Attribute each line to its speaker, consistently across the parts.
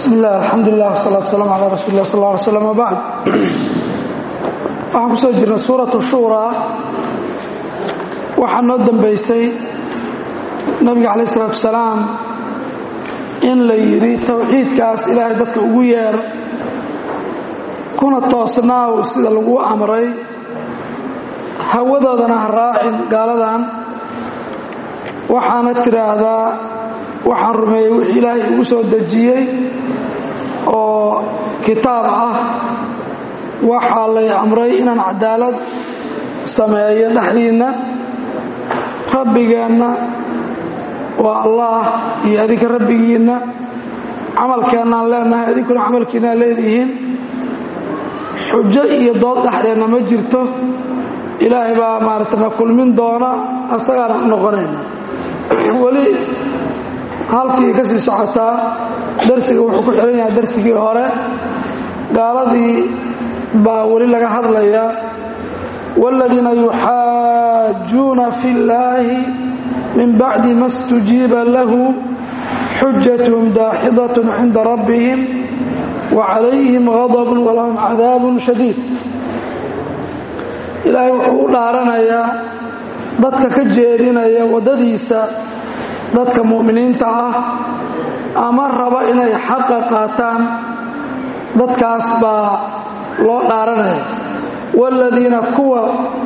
Speaker 1: bismi illah alxamdulilah wsalaatu waslaam calaa rasuuli lah sal lla alay slam wabacd waxaan ku soo jirnay suuratu shuuraa waxaa noo dambaysay nabiga calayh isalaatu wasalaam in la yidhi towxiidkaas ilaahay dadka ugu yeer kuna toosnaaw sida lagu amray hawadoodana ha raacin gaaladan waxaana tidhaahdaa waxaan rumeeyey wixii ilaahay ugu soo dejiyey oo kitaab ah waxaa lay amray inaan cadaalad sameeyo dhexdiinna rabbigeenna waa allah iyo adinka rabbigiinna camalkeennaan leenahay adinkuna camalkiinaa leedihiin xujo iyo dood dhexdeenna ma jirto ilaahay baa maarata na kulmin doona asagaana u noqonayna weli halkii ka sii socotaa darsiga wuxuu ku xihan yahay darsigii hore gaaladii baa weli laga hadlayaa wاladiina yuxaajuuna fi اllaahi min bacdi ma اstujiiba lahu xujatهum daaxidaة cinda rabbihim وcalayhim غadb walahum cadaab shadiid ilaahay wuxuu u dhaaranayaa dadka ka jeedinaya waddadiisa dadka mu'miniinta ah ama raba inay xaqa qaataan dadkaas baa loo dhaaranaya waaladiina kuwa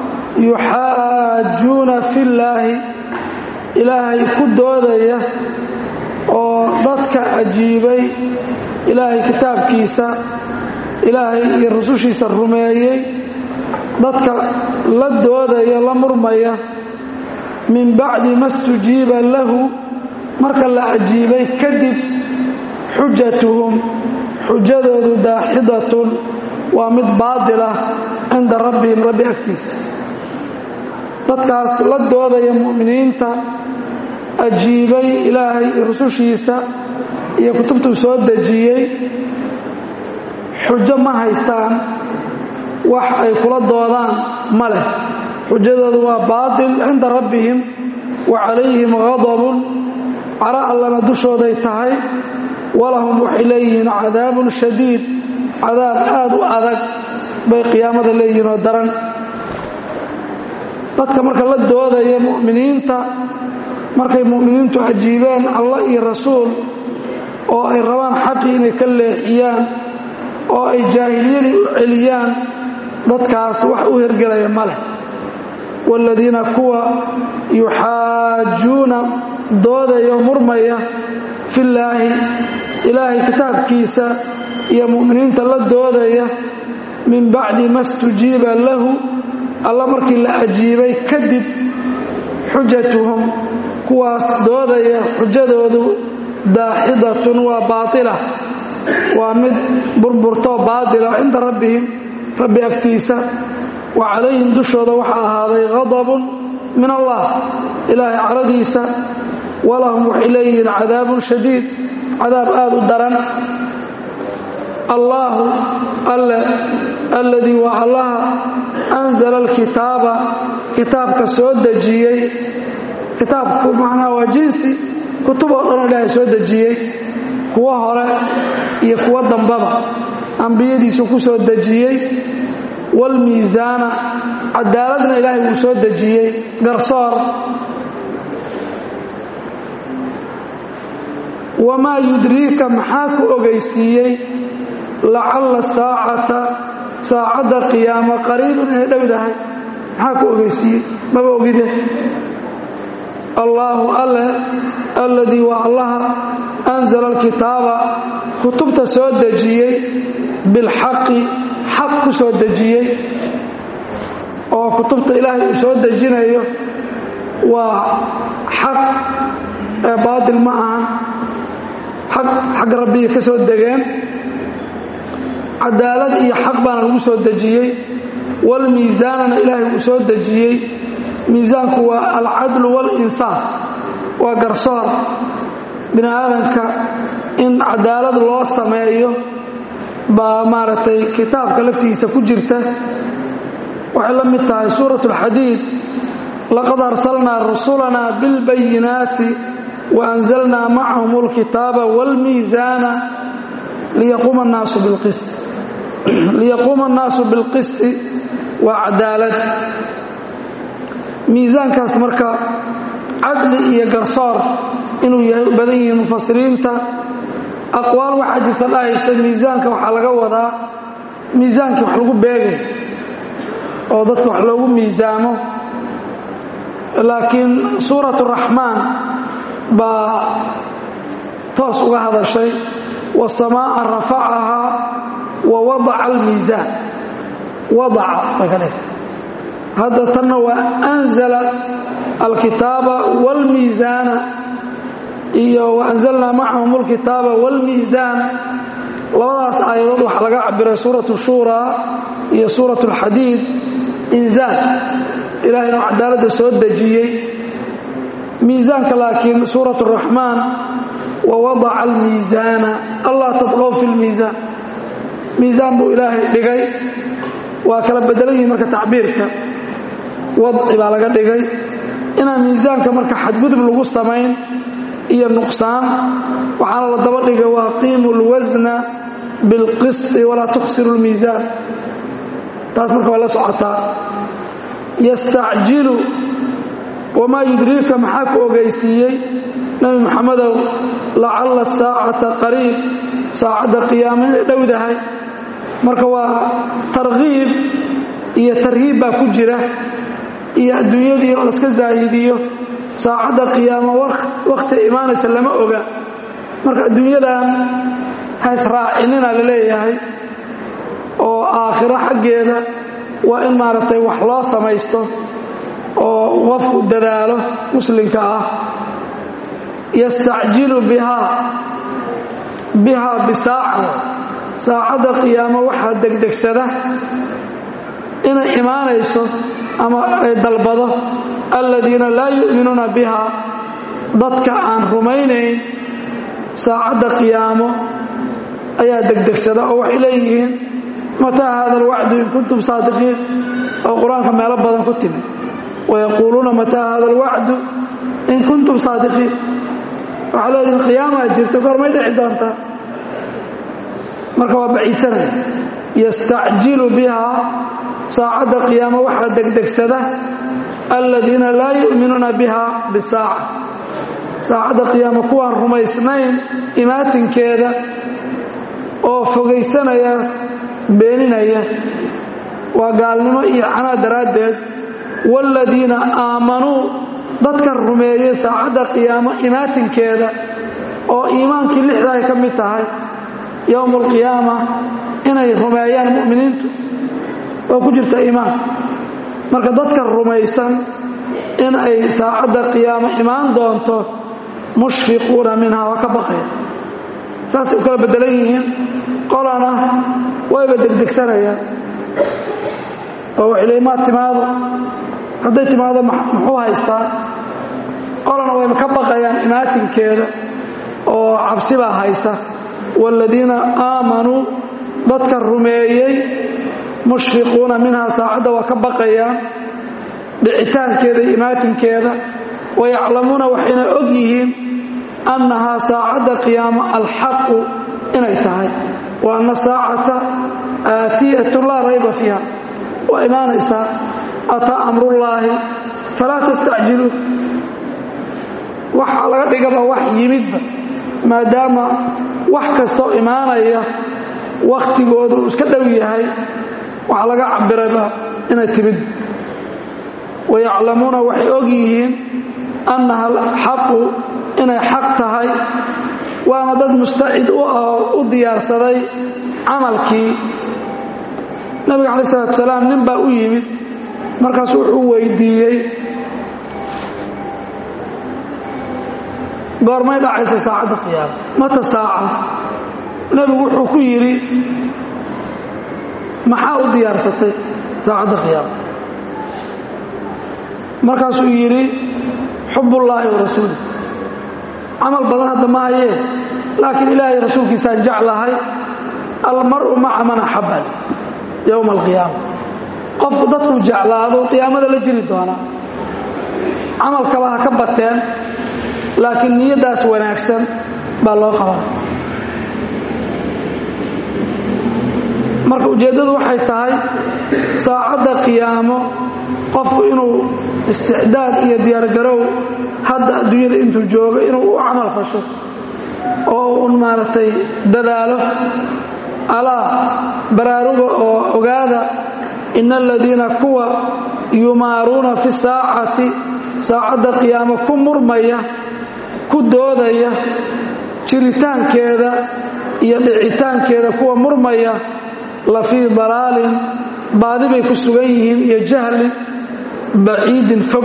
Speaker 1: yuxaajuuna fillaahi ilaahay ku doodaya oo dadka ajiibay ilaahay kitaabkiisa ilaahay iyo rusushiisa rumeeyey dadka la doodaya la murmaya min bacdi ma stujiiba lahu marka la ajiibay kadib xujatuhum xujadoodu daaxidatun waa mid baadilah cinda rabbihim rabbi agtiisa dadkaas la doodaya mu'miniinta ajiibay ilaahay iyo rusushiisa iyo kutubtuu soo dejiyey xujo ma haystaan wax ay kula doodaan ma leh xujadoodu waa baatil cinda rabbihim wa calayhim gadabun caro allana dushooday tahay walahum waxay leeyihiin cadaabun shadiid cadaab aad u adag bay qiyaamada leeyihiin oo daran dadka marka la doodaya mu'miniinta markay mu'miniintu ajiibeen allah iyo rasuul oo ay rabaan xaqii inay ka leexiyaan oo ay jaahiliyadii u celiyaan dadkaas wax u hergelaya ma leh waaladiina kuwa yuxaajuuna doodaya oo murmaya fillaahi ilaahay kitaabkiisa iyo mu'miniinta la doodaya min bacdi ma stujiiba lahu alla markii la ajiibay kadib xujatuhum kuwaas doodaya xujadoodu daaxidatun waa baatila waa mid burburtoo baatila cinda rabbihim rabbi agtiisa wa calayhim dushooda waxaa ahaaday gadabun min allah ilaahay caradiisa walahum waxay leeyihiin cadaabun shadiid cadaab aad u daran allaahu alle alladii waa allaha anzala alkitaaba kitaabka soo dejiyey kitaabku macnaha waa jinsi kutub oo dhanoo ilaahay soo dejiyey kuwo hore iyo kuwo dambaba ambiyadiisu ku soo dejiyey waalmiisaana cadaaladna ilaahay wuu soo dejiyey garsoor wamaa yudriika maxaa ku ogeysiiyey lacalla saacata saacadda qiyaama qariibun inay dhowdahay maxaa ku ogeysiiyey maba ogide allaahu alle alladii waa allaha anzala alkitaaba kutubta soo dejiyey bilxaqi xaq ku soo dejiyey oo kutubta ilaahay uu soo dejinayo waa xaq ee baatil ma ahan xaq xagga rabbiga ka soo degeen cadaalad iyo xaq baana lagu soo dejiyey walmiisaanana ilaahay uu soo dejiyey miisaanku waa alcadlu walinsaaf waa garsoor bini aadamka in cadaalad loo sameeyo baa maaragtay kitaabka laftigiisa ku jirta waxay la mid tahay suurat alxadiid laqad arsalnaa rusulanaa bilbayinaati waanzalnaa macahum alkitaaba waalmiisaana liyaquuma annaasu bilqisti liyaquuma annaasu bilqisti waa cadaalad miisaankaas marka cadli iyo garsoor inuu yahay u badan yihiin mufasiriinta aqwaal waxaa jirta dhahaysa miisaanka waxaa laga wadaa miisaankii wax lagu beegay oo dadka wax loogu miisaamo laakiin suurat raxmaan baa toos uga hadashay wasamaa'a rafacahaa wa wadaca almiisaan wadaca bay ka dhigtay hadda tanna waa anzala alkitaaba wاlmiisaana iyo waanzalnaa macahum alkitaaba wاlmiisaan labadaas aayadood waxaa laga cabiray suuratu shuuraa iyo suurat اlxadiid inzaal ilahay inuu cadaaladda soo dejiyey miisaanka laakiin suurat الraxmaan wawadaca almiisaana allah tadqow fi lmiisaan miisaan buu ilaahay dhigay waa kala bedelan yihin marka tacbiirka wadci baa laga dhigay inaan miisaanka marka xadgudub lagu samayn iyo nuqsaan waxaana la daba dhigay waaqiimu اlwasna biاlqisti walaa tuksiru اlmiisaan taas marka waa la socotaa yastacjilu wamaa yudriika maxaa ku ogeysiiyey nebi moxamedow lacalla saacata qariib saacadda qiyaama inay dhowdahay marka waa tarkiib iyo tarhiib baa ku jira iyo adduunyadii oo laska zaahidiyo saacadda qiyaamo wakhti imaanaysa lama oga marka adduunyadan ha israacinina la leeyahay oo aakhiro xaggeeda waa in maaragtay wax loo samaysto oo qofku dadaalo muslimka ah yastacjilu bihaa bihaa bisaaca saacadda qiyaamo waxaa degdegsada inay imaanayso ama ay dalbado aladiina laa yu'minuuna biha dadka aan rumaynayn saacadda qiyaamo ayaa degdegsada oo waxay leeyihiin mataa hada alwacdu in kuntum saadiqiin oo qur-aanka meelo badan ku timi wayaquuluuna mataa hada alwacdu in kuntum saadiqiin waxaa leedihin qiyaamaa jirta goormay dhici doontaa marka waa baciidsanaya yastacjilu bihaa saacadda qiyaamo waxaa degdegsada aladiina laa yu'minuuna biha bisaaca saacadda qiyaamo kuwaan rumaysnayn imaatinkeeda oo fogaysanaya beeninaya waa gaalnimo iyo canaa daraaddeed waaladiina aamanuu dadka rumeeyey saacadda qiyaamo imaatinkeeda oo iimaankii lixda ay ka mid tahay yowma alqiyaama inay rumeeyaan mu'miniintu waa ku jirta iimaanka marka dadka rumaysan in ay saacadda qiyaamo imaan doonto mushfiquuna minha waa ka baqaya saasay u kala beddelan yihiin qolana wayba degdegsanayaan oo waxay leeyiin maa timaado hadday timaado muxuu haystaa qolana wayba ka baqayaan imaatinkeeda oo cabsi baa haysa waaladiina aamanuu dadka rumeeyey mushfiquuna minhaa saacadda waa ka baqayaan dhicitaankeeda iyo imaatinkeeda wayaclamuuna waxayna og yihiin annahaa saacadda qiyaamo alxaqu inay tahay wa anna saacata aatiyatun laa rayba fiiha waa imaanaysaa ataa amrullaahi falaa tastacjiluun waxaa laga dhigaba wax yimidba maadaama wax kastoo imaanaya wakhtigooda uu iska dhow yahay waxaa laga cabirayba inay timid wayaclamuuna waxay og yihiin annaha xaqu inay xaq tahay waana dad mustacid u ah oo u diyaarsaday camalkii nabiga calayi salatu salaam nin baa u yimid markaas wuxuu weydiiyey goormay dhacaysa saacadda qiyaama mata saaca nebigu wuxuu ku yidhi maxaa u diyaarsatay saacadda qiyaama markaasuu yidhi xubullaahi wa rasuuli camal badan hadda ma hayee laakiin ilaahay rasuulkiisaan jeclahay almar'u maca man axabani yowma alqiyaama qofku dadkuu jeclaado qiyaamada la jiri doonaa camalkaba ha ka bateen laakiin niyaddaas wanaagsan baa loo qabaa marka ujeeddadu waxay tahay saacadda qiyaamo qofku inuu isticdaad iyo diyaargarow hadda adduunyada intuu joogo inuu u camal fasho oo un maaragtay dadaalo alaa baraaruga oo ogaada ina aladiina kuwa yumaaruuna fi saacati saacadda qiyaamo ku murmaya ku doodaya jiritaankeeda iyo dhicitaankeeda kuwa murmaya la fii dalaalin baadi bay ku sugan yihiin iyo jahli baciidin fog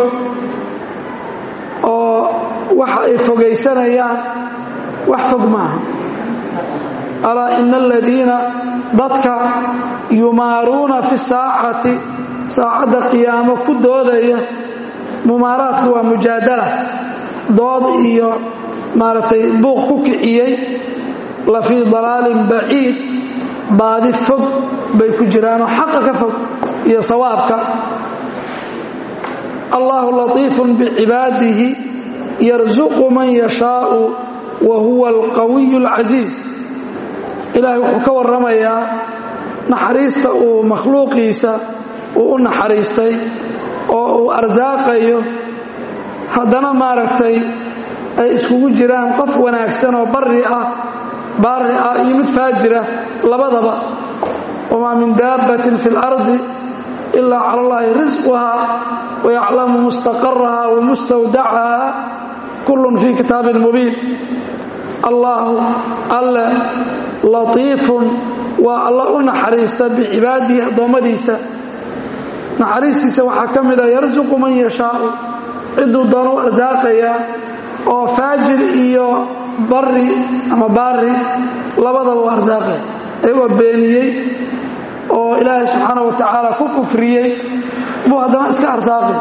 Speaker 1: oo waxa ay fogaysanayaan wax fog maaha alaa ina aladiina dadka yumaaruuna fi saacati saacadda qiyaamo ku doodaya mumaaraadku waa mujaadala dood iyo maaragtay buuq ku kiciyey la fii dalaalin baciid baadi fog bay ku jiraanoo xaqa ka fog iyo sawaabka allahu latiifun bicibaadihi yarsuqu man yashaau wa huwa alqawiyu alcasiiz ilaahay wuxuu ka warramayaa naxariista uu makhluuqiisa uu u naxariistay oo uu arsaaqayo haddana maaragtay ay iskugu jiraan qof wanaagsan oo barri ah baari ah iyo mid faajira labadaba wamaa min daabbatin fi اlardi ilaa cala allahi risquhaa wayaclamu mustaqaraha wa mustawdacaha kullun fii kitaabin mubiin allaahu alle latiifun waa alla u naxariista bicibaadihi addoommadiisa naxariistiisa waxaa ka mida yarsuqu man yashaau ciduu doonu arsaaqayaa oo faajir iyo bari ama baari labadaba u arsaaqaya iyagoo beeniyey oo ilaahay subxaana wa tacaala ku kufriyey buu haddana iska arsaaqay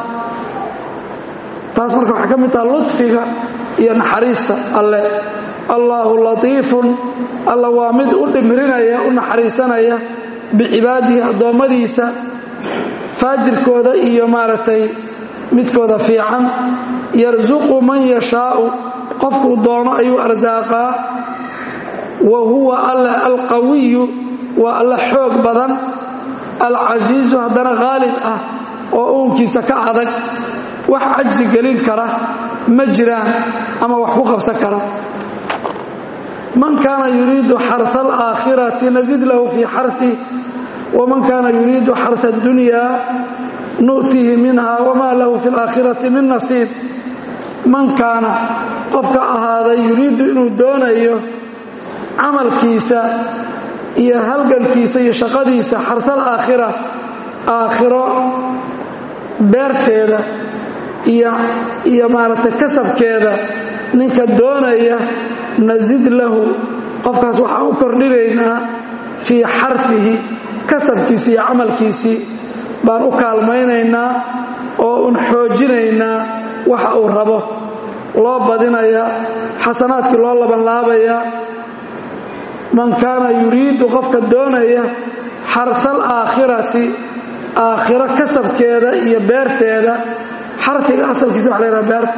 Speaker 1: taas marka waxay ka mid taha ludfiga iyo naxariista alle allaahu latiifun alla waa mid u dhimrinaya u naxariisanaya bicibaadihi addoommadiisa faajirkooda iyo maaragtay midkooda fiican yarsuqu man yashaau qofkuu doono ayuu arsaaqaa wa huwa alla alqawiyu waa alla xoog badan alcasiizu haddana khaalib ah oo uunkiisa ka adag wax cajsi gelin kara ma jiraan ama wax ku qabsan kara man kaana yuriidu xarha alaakhirati nasid lahu fii xarhi waman kaana yuriidu xarha addunya nu'tihi minha wamaa lahu fi alaakhirati min nasiib man kaana qofka ahaaday yuriidu inuu doonayo camalkiisa iyo halgankiisa iyo shaqadiisa xarha alaakhira aakhiro beerteeda iyo maaragtay kasabkeeda ninka doonaya nasid lahu qofkaas waxaan u kordhinaynaa fii xarfihi kasabkiisii iyo camalkiisii baan u kaalmaynaynaa oo un xoojinaynaa waxa uu rabo loo badinayaa xasanaadkii loo labanlaabayaa man kaana yuriidu qofka doonaya xarha alaakhirati aakhiro kasabkeeda iyo beerteeda xarfiga asalkiisa waxa la yhaha beerta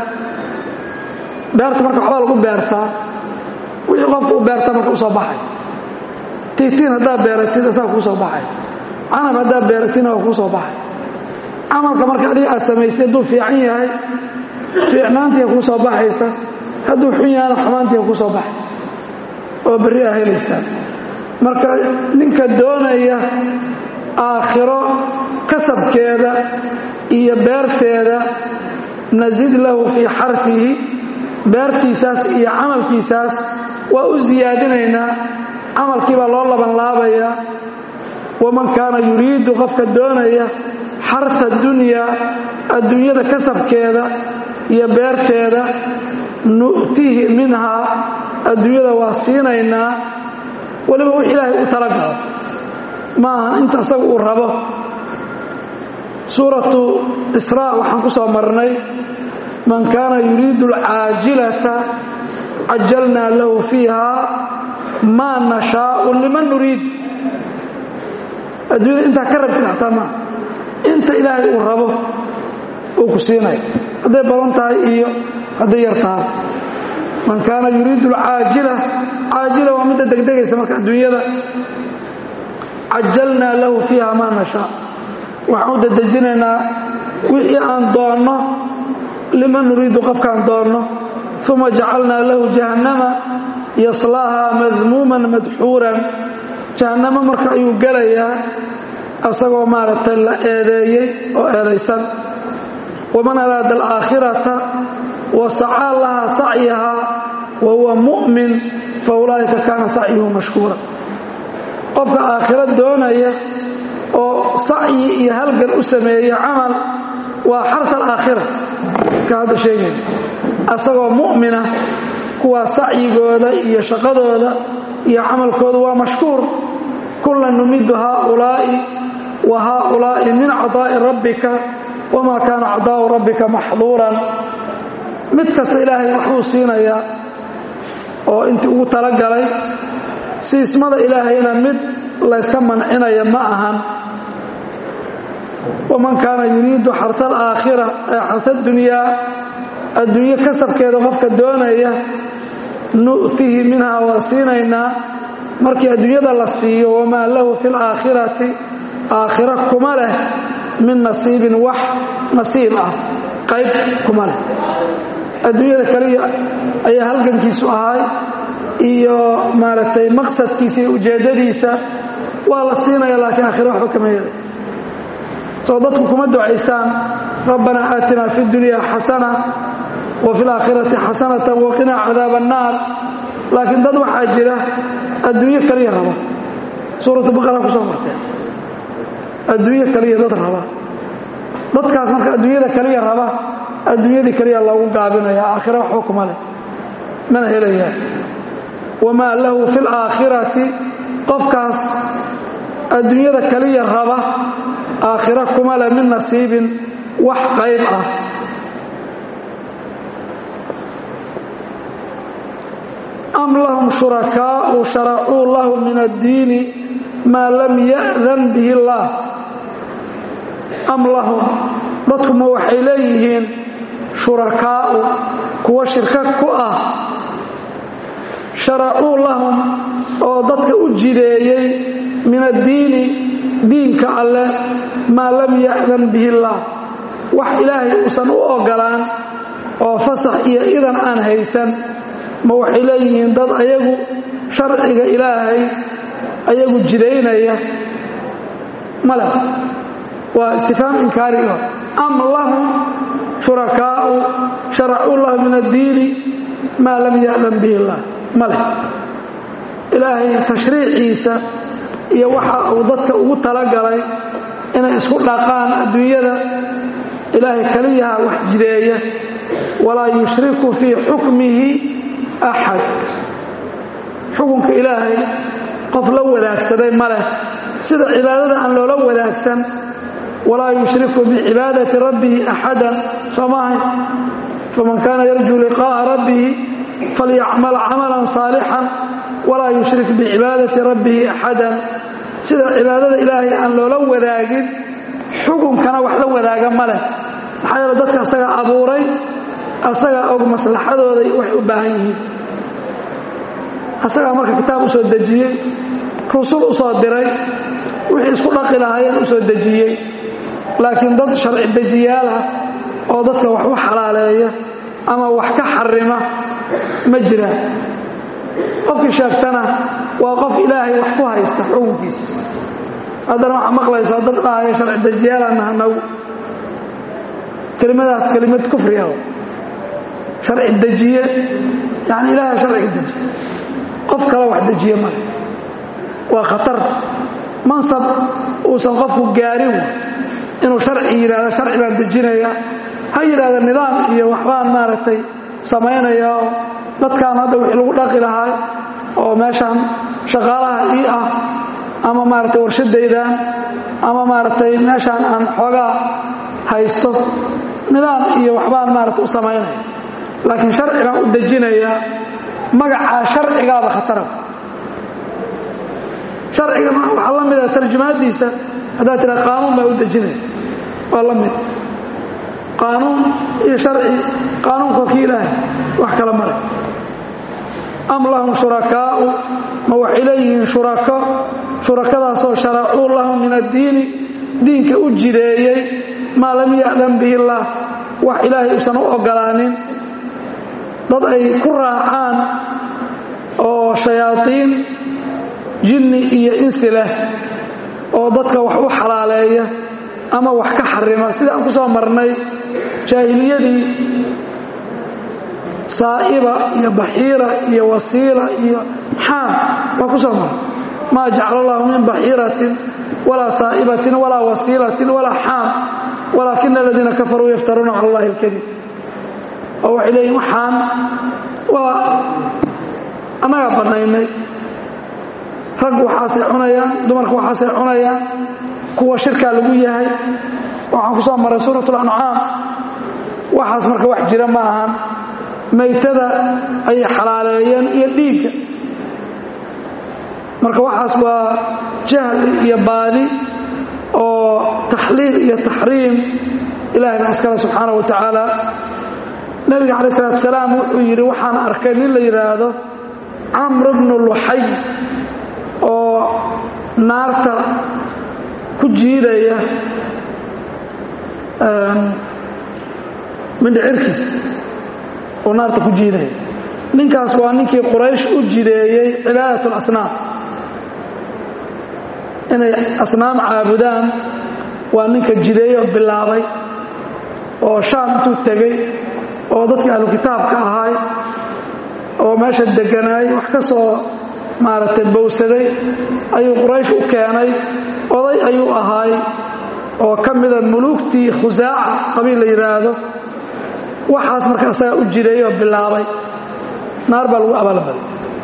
Speaker 1: beerta marka waxbaa lagu beertaa wixii qofka u beertaa marka u soo baxay tiitiin haddaad beeratid asaa kuu soo baxay canab haddaad beeratidna waa kuu soo baxay camalka marka adiga aad samaysay hadduu fiican yahay fiicnaantiia kuu soo baxaysa hadduu xun yahana xumaantiia kuu soo baxaysa oo berri aa helaysaa marka ninka doonaya aakhiro kasabkeeda iyo beerteeda nasid lahu fii xarfihi beertiisaas iyo camalkiisaas waa u siyaadinaynaa camalkii baa loo labanlaabayaa waman kaana yuriidu qofka doonaya xarha dunyaa adduunyada kasabkeeda iyo beerteeda nu'tihi minhaa adduunyada waa siinaynaa weliba wix ilaahay u talagalo ma aha inta asaga uu rabo suuratu israa waxaan ku soo marnay man kaana yuriidu alcaajilata cajalnaa lahu fiiha maa nashaau liman nuriid adduunyada intaa ka rabtid xataa maa inta ilaahay uu rabo uu ku siinaya hadday badan tahay iyo hadday yar tahay man kaana yuriidu alcaajila caajila waa midda degdegaysa marka adduunyada cajalnaa lahu fiiha maa nashaa waxaan u dedejinaynaa wixii aan doonno liman nuriidu qofkaan doonno uma jacalnaa lahu jahannama yaslaahaa madmuuman madxuuran jahannamo marka ayuu gelayaa asagoo maaragtay la eedeeyey oo eedaysan waman araada alaakhirata wa sacaa lahaa sacyahaa wa huwa mu'min fa ulaa'ika kaana sacyuhu mashkuura qofka aakhiro doonaya oo sacyi iyo halgan u sameeya camal waa xarka alaakhira ka hadda sheegaya asagoo mu'mina kuwaa sacyigooda iyo shaqadooda iyo camalkooda waa mashkuur kulan numidu haaulaa'i wa haaulaa'i min cadaa'i rabbika wamaa kaana cadaa'u rabbika maxduuran mid kasta ilaahay waxbuu siinayaa oo intii ugu talagalay siismada ilaahayna mid layska mancinaya ma ahan waman kaana yuriidu xarta alaakhira ee xarta dunyaa adduunyo kasabkeeda qofka doonaya nu'tihi minhaa waa siinaynaa markii adduunyada la siiyo wamaa lahu fi laakhirati aakhira kuma leh min nasiibin wax nasiib ah qayb kuma leh adduunyada kaliya ayaa halgankiisu ahay iyo maaragtay maqsadkiisa iyo ujeeddadiisa waa la siinaya laakiin aakhira waxba kama yeelay soo dadku kuma ducaystaan rabbanaa aatinaa fi dunya xasana wa fi laakhirati xasanatan waqinaa cadaaba annaar laakiin dad waxaa jira adduunyo kaliya raba suuratu baqara ku soo marteen adduunyo kaliya dad raba dadkaas marka adduunyada kaliya raba adduunyadii kaliya loogu gaabinaya aakhira waxba kuma leh mana helayaa wamaa lahu fi laakhirati qofkaas adduunyada kaliya raba aakhira kuma leh min nasiibin wax qayb ah am lahum shurakaau sharacuu lahu min addiini maa lam ya'dan bihi illaah am lahum dadkuma waxay leeyihiin shurakaa'u kuwa shirka ku ah sharacuu lahum oo dadka u jideeyey min addiini diinka alleh maa lam ya'dan bihi illaah wax ilaahay uusan u ogolaan oo fasax iyo idan aan haysan ma waxay leeyihiin dad ayagu sharciga ilaahay ayagu jidaynaya male waa istifhaam inkaariga am lahum shurakaa'u sharacuu lahu min addiini maa lam ya'dan bihi illaah male ilaahay tashriiciisa iyo waxa uu dadka ugu talagalay inay isku dhaqaan adduunyada ilaahay kaliyaha wax jideeya walaa yushriku fii xukmihi axad xukunka ilaahay qof la wadaagsaday ma leh sida cibaadada aan loola wadaagsan walaa yushriku bicibaadati rabbihi axadan soo maahay faman kaana yarjuu liqaa'a rabbihi falyacmal camalan saalixan walaa yushrik bicibaadati rabbihi axadan sida cibaadada ilaahay aan loola wadaagin xukunkana wax la wadaaga ma leh maxaa yeele dadka asagaa abuuray asagaa og maslaxadooda waxay u baahan yihiin asagaa marka kitaab u soo dejiyey rusul u soo diray wixii isku dhaqi lahaayeen u soo dejiyey laakiin dad sharci dejiyaalah oo dadka wax u xalaaleeya ama wax ka xarima ma jiraan qofkii sheegtana waa qof ilaahay wax ku haysta xukunkiisa haddana waxaa maqlaysaa dad dhahaya sharci dejiyaalaan nahanagu kelimadaas kelimad kufriga sharci dejiye yani ilaahay sharciga dejiye qof kale wax dejiye male waa khatar mansab uusan qofku gaarin inuu sharci yidhahdo sharci baan dejinaya ha yidhahda nidaam iyo waxbaan maaragtay samaynaya oo dadkaan hadda wixii lagu dhaqi lahaa oo meeshaan shaqaalaha ii ah ama maaragtay warshadaydaan ama maaragtay meeshaan aan xoogaa haysto nidaam iyo waxbaan maaragtay u samaynaya laakiin sharci baan u dejinayaa magacaa sharcigaaba khatara sharciga waxaa la mida tarjumaadiisa haddaad tiraa qaanuun baa u dejinaya waa la mid qaanuun iyo sharci qaanuunka ki ilaahay wax kala mare am lahum shurakaa'u ma waxay leeyihiin shurako shurakadaasoo sharacuu lahu min addiini diinka u jireeyey maa lam ya'lam bihi illaah wax ilaahay uusan u oggolaanin dad ay ku raacaan oo shayaadiin jinni iyo insi leh oo dadka wax u xalaaleeya ama wax ka xarima sida aan ku soo marnay jaahiliyadii saa'iba iyo baxiira iyo wasiila iyo xaam waa ku soo marnay maa jacala allahu min baxiiratin walaa saa'ibatin walaa wasiilatin walaa xaam walaakina aladiina kafaruu yaftaruuna cala allahi alkadib oo waxay leeyihin waxaan waa annagaa bannaynay raggu waxaasay cunayaan dumarku waxaasay cunayaan kuwa shirkaa lagu yahay waxaan ku soo maray suurat lancaam waxaas marka wax jira ma ahan maytada ayay xalaaleeyeen iyo dhiigga marka waxaas waa jahli iyo baadi oo taxliil iyo taxriim ilahay baa iskale subxaana wa tacaala nebiga calayi salatu salaam wuxuu yidhi waxaan arkay nin la yidhaahdo camr bnu luxay oo naarta ku jiidaya mindhicirkiis oo naarta ku jiidaya ninkaas waa ninkii quraysh u jideeyey cibaadat اlasnaam inay asnaam caabudaan waa ninka jideeye oo bilaabay oo shaam intuu tegey oo dadkii ahlu kitaabka ahaay oo meesha deganaay wax ka soo maaragtay bowsaday ayuu quraysh u keenay oday ayuu ahaay oo ka mida muluugtii khusaaca qabiil la yidhaahdo waxaas marka asagaa u jireeyey oo bilaabay naar baa lagu abaalmaday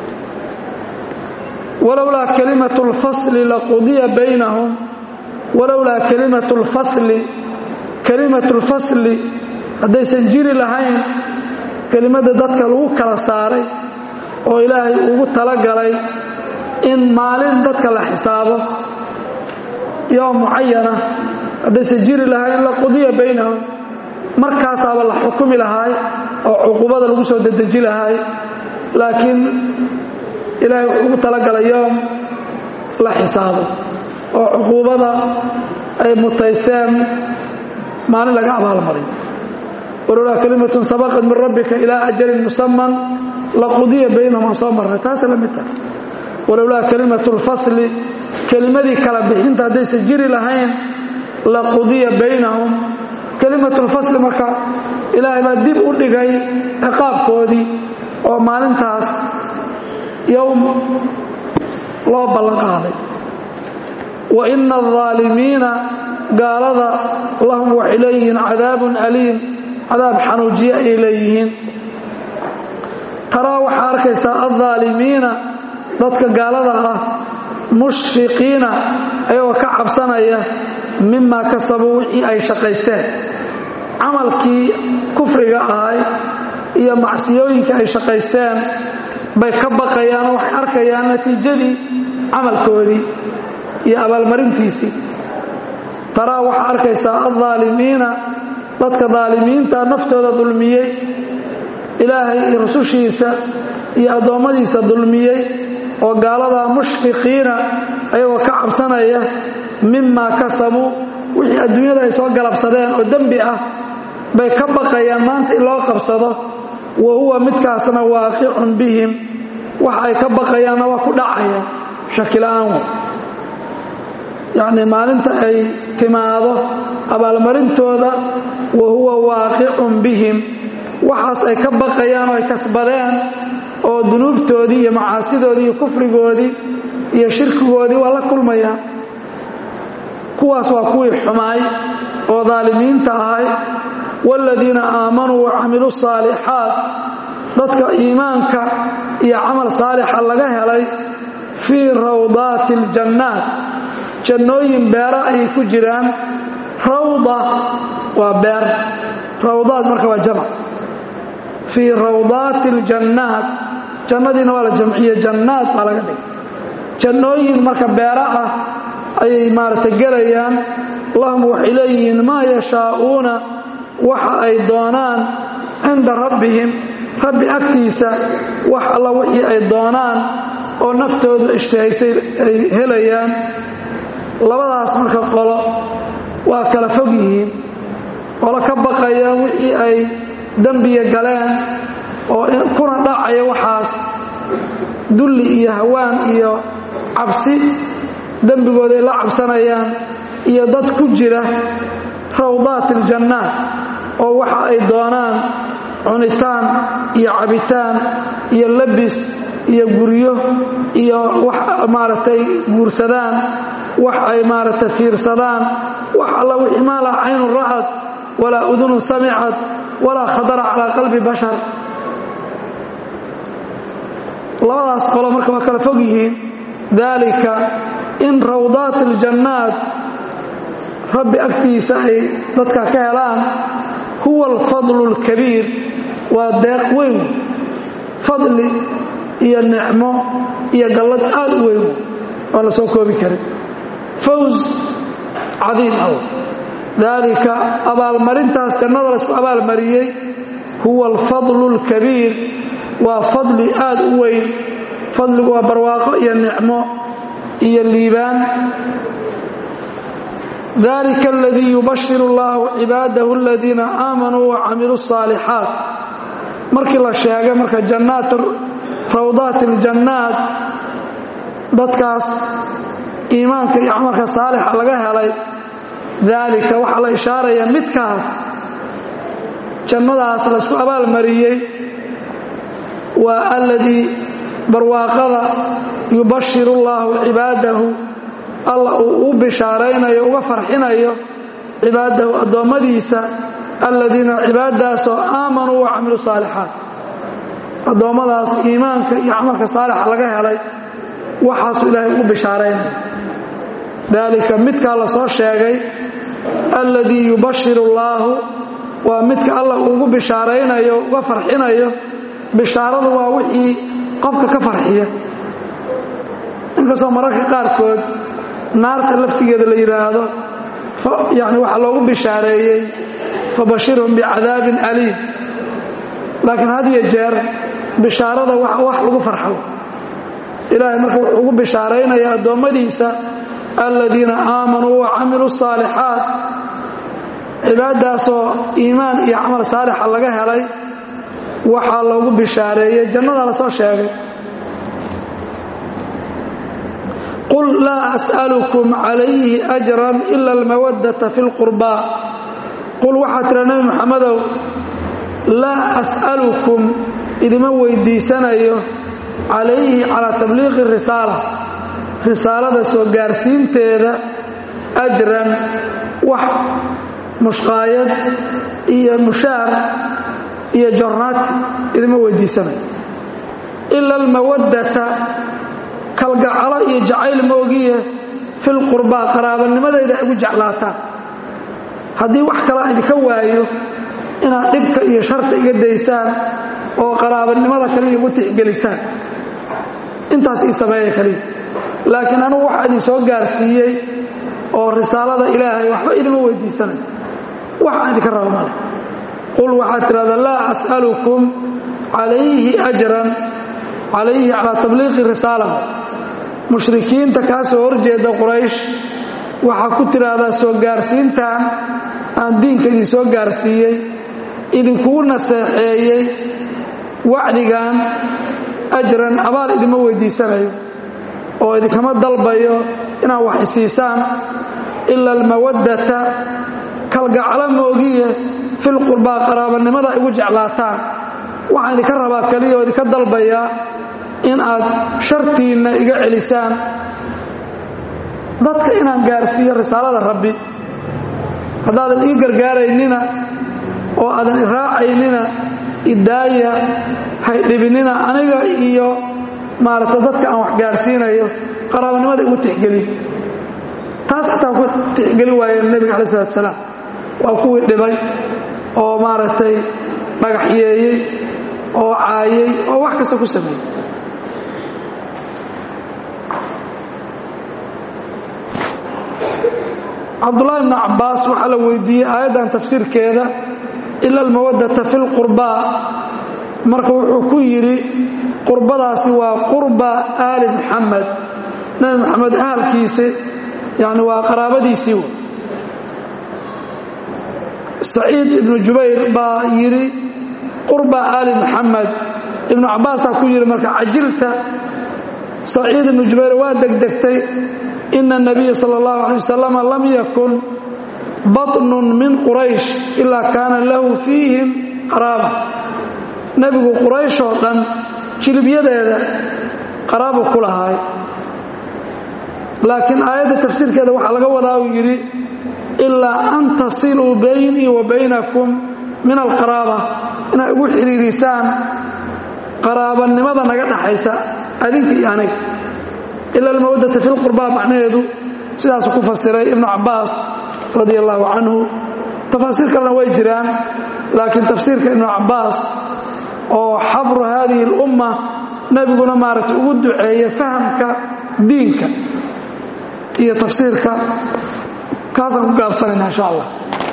Speaker 1: walowlaa kalimatu lfasli laqudiya baynahum walowlaa kalimatu lfasli kalimatu lfasli haddaysan jiri lahayn kelimadda dadka lagu kala saaray oo ilaahay ugu talagalay in maalin dadka la xisaabo yoom mucayana haddaysan jiri lahayn laqudiya baynahum markaasaaba la xukumi lahaay oo cuqubada lagu soo dedeji lahaay laakiin ilaahay wuxuu ugu talagalay yoom la xisaabo oo cuquubada ay mutaysteen maalin laga abaalmaray walowlaa kalimatun sabaqat min rabbika ilaa ajalin musaman laqudiya baynahum aan soo marnay taasay la mid tahay walowlaa kalimatu lfasli kelimadii kala bixinta haddaysan jiri lahayn laqudiya baynahum kelimatulfasli marka ilaahay baa dib u dhigay ciqaabkoodii oo maalintaas yowm loo ballan qaaday wa ina aldaalimiina gaalada lahum waxay leeyihiin cadaabun aliim cadaab xanuujiye ayay leeyihiin taraa waxaa arkaysaa aldaalimiina dadka gaalada ah mushfiqiina ayagoo ka cabsanaya mimaa kasabuu wixii ay shaqaysteen camalkii kufriga ahay iyo macsiyooyinkii ay shaqaysteen bay ka baqayaan oo waxay arkayaan natiijadii camalkoodii iyo abaalmarintiisii taraa waxaa arkaysaa aldaalimiina dadka daalimiinta naftooda dulmiyey ilaahay iyo rusushiisa iyo addoommadiisa dulmiyey oo gaaladaa mushfiqiina ayagoo ka cabsanaya mimaa kasabuu wixii adduunyada ay soo galabsadeen oo dembi ah bay ka baqayaan maanta in loo qabsado wa huwa midkaasna waaqicun bihim waxa ay ka baqayaanna waa ku dhacaya shakila'aan wey yacnii maalinta ay timaado abaalmarintooda wa huwa waaqicun bihim waxaas ay ka baqayaan oo ay kasbadeen oo dunuubtoodii iyo macaasidoodii iyo kufrigoodii iyo shirkigoodii waa la kulmayaan kuwaas waa kuwii xumaay oo daalimiinta ahay waaladiina aamanuu wa camiluu saalixaat dadka iimaanka iyo camal saalixa laga helay fii rawdaati aljannaat jannooyin beera ayay ku jiraan rawda waa beer rawdaad marka waa jamc fii rawdaati aljannaat jannadiina waa la jamciye jannaad baa laga dhigay jannooyin marka beera ah ayay maaragtay gelayaan lahum waxay leeyihiin maa yashaa'uuna waxa ay doonaan cinda rabbihim rabbi agtiisa wax alla wixii ay doonaan oo naftoodu ishtahaysay ay helayaan labadaas marka qolo waa kala fog yihiin qolo ka baqaya wixii ay dembiga galeen oo kuna dhacaya waxaas dulli iyo hawaan iyo cabsi dembigooda ay la cabsanayaan iyo dad ku jira rawdaat aljannaat oo waxa ay doonaan cunitaan iyo cabitaan iyo labis iyo guryo iyo wax maaragtay guursadaan wax ay maaragtay fiirsadaan wax alla wixii maa laa caynun ra'ad walaa udunun samicad walaa khadara calaa qalbi bashar labadaas qolo marka waa kala fog yihiin daalika in rawdaat aljannaat rabbi agtiisa ay dadka ka helaan huwa alfadlu alkabiir waa deeq weyn fadli iyo nicmo iyo gallad aad u weyn waan la soo koobi karin faws cadiim aw daalika abaalmarintaas jannada laysku abaalmariyey huwa alfadlu alkabiir waa fadli aad u weyn fadligu waa barwaaqo iyo nicmo iyo liibaan dalika aladii yubashir allahu cibaadahu aladiina aamanuu wacamiluu الصaalixaat markii la sheegay marka jannaat rawdaat aljannaat dadkaas iimaanka iyo camalka saalixa laga helay daalika waxaa la ishaaraya midkaas jannadaas laysku abaalmariyey waa aladii barwaaqada yubashiru allaahu cibaadahu alla uu u bishaaraynayo uga farxinayo cibaadahu addoommadiisa aladiina cibaadaasoo aamanuu wa camilu saalixaat addoommadaas iimaanka iyo camalka saalixa laga helay waxaasuu ilaahay ugu bishaaraynaya daalika midkaa la soo sheegay alladii yubashiru allaahu waa midka alla uu ugu bishaaraynayo uga farxinayo bishaaradu waa wixii qofka ka farxiya inkastoo mararka qaarkood naarta laftigeeda la yidhaahdo yani waxaa loogu bishaareeyey fabashirhum bicadaabin aliim laakiin had iyo jeer bishaarada wax lagu farxo ilaahay marka wuxuu ugu bishaaraynaya addoommadiisa aladiina aamanuu wa camiluu الصaalixaat cibaadaasoo iimaan iyo camal saalixa laga helay waxaa loogu bishaareeyey jannada la soo sheegay qul laa as'alukum calayhi ajran ila almawaddata fi اlqurbaa qul waxaa tira nebi moxamedow laa as'alukum idima weydiisanayo calayhi calaa tabliiqi risaala risaalada soo gaarsiinteeda ajran wax mushqaayad iyo mushaar iyo jornaati idima weydiisanayo ila almawaddata kalgacalo iyo jacayl moogiye filqurbaa qaraabanimadayda ay ugu jeclaataan haddii wax kale idinka waayo inaad dhibka iyo sharta iga daysaan oo qaraabanimada kaliya igu tixgelisaan intaas ii sameeya kaliya laakiin anugu waxaa idin soo gaarsiiyey oo risaalada ilaahay waxba idima weydiisanayo waxaan idinka raba male qul waxaad tidhahdaa laa as'alukum calayhi ajran calayhi calaa tabliiqi risaala mushrikiinta kaa soo horjeeda quraysh waxaa ku tidhaahdaa soo gaarsiintan aan diinka idin soo gaarsiiyey idinkuu naseexeeyey wacdigan ajran abaal idima weydiisanayo oo idinkama dalbayo inaad wax isiisaan ila almawaddata kalgaclo moogiye filqurbaa qaraabanimada igu jeclaataan waxaan idinka rabaa keliya oo idinka dalbayaa in aad shartiinna iga celisaan dadka inaan gaarsiiyo risaalada rabbi haddaadan ii gargaaraynina oo aadan iraacaynina idaaya haydhibinina aniga iyo maaragta dadka aan wax gaarsiinayo qaraabanimada igu tixgeliy taas xataa ku tixgeli waayeen nebiga calayi salatu salaam waa kuwii dhibay oo maaragtay dhagaxyeeyey oo caayey oo wax kasta ku sameeyey cabdullaahi bni cabbaas waxaa la weydiiyey aayaddan tafsiirkeeda ila almawaddata fi lqurbaa marka wuxuu ku yidhi qurbadaasi waa qurba aali muxamed nebi moxamed ahalkiisi yani waa qaraabadiisii w saciid ibnu jubayr baa yidhi qurba aali muxamed ibnu cabbaasaa ku yidhi marka cajilta saciid ibnu jubayr waa degdegtay ina الnabiya salى اllahu alيه wasalam lam yakun baطnun min quraysh ilaa kaana lahu fiihim qaraaba nebigu quraysh oo dhan jilibyadeeda qaraabu ku lahaay laakiin aayadda tafsiirkeeda waxaa laga wadaa uu yidhi ilaa an tasiluu baynii wa baynakum min alqaraaba inay ugu xidhiirisaan qaraabanimada naga dhaxaysa adinka iyo aniga ila almawaddata fi lqurbaa macnaheedu sidaasuu ku fasiray ibnu cabbaas radi allahu canhu tafaasiir kalena way jiraan laakiin tafsiirka ibnu cabbaas oo xabru haadihi اlumma nebiguna maaragtay ugu duceeye fahamka diinka iyo tafsiirka kaasaan ku gaabsanayna insha allah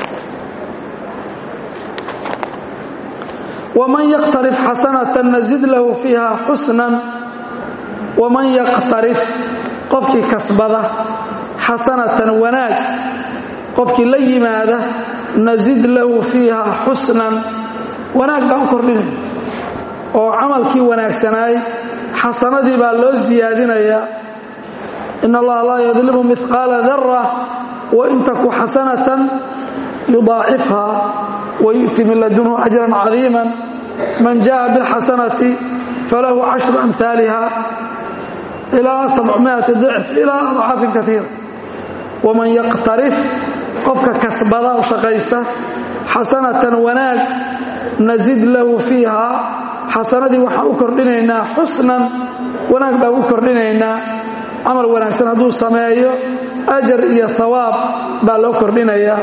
Speaker 1: waman yaqtarif xasanatan nazid lahu fiiha xusnan waman yaqtarif qofkii kasbada xasanatan wanaag qofkii la yimaada nazid lahu fiiha xusnan wanaag baan u kordhinaya oo camalkii wanaagsanaay xasanadii baa loo siyaadinayaa in allaha laa yadlimu mihqaala dara wain taku xasanatan yudaacifha wayu'ti min ladunhu ajran cadiima man jaءa biاlxasanati falahu cashru amhaaliha ilaa sabcmiati dicf ilaa adcaafin kaiira waman yaqtarif qofka kasbada oo shaqaysta xasanatan wanaag nazid lahu fiiha xasanadii waxaan u kordhinaynaa xusnan wanaag baan u kordhinaynaa camal wanaagsan hadduu sameeyo ajar iyo hawaab baa loo kordhinayaa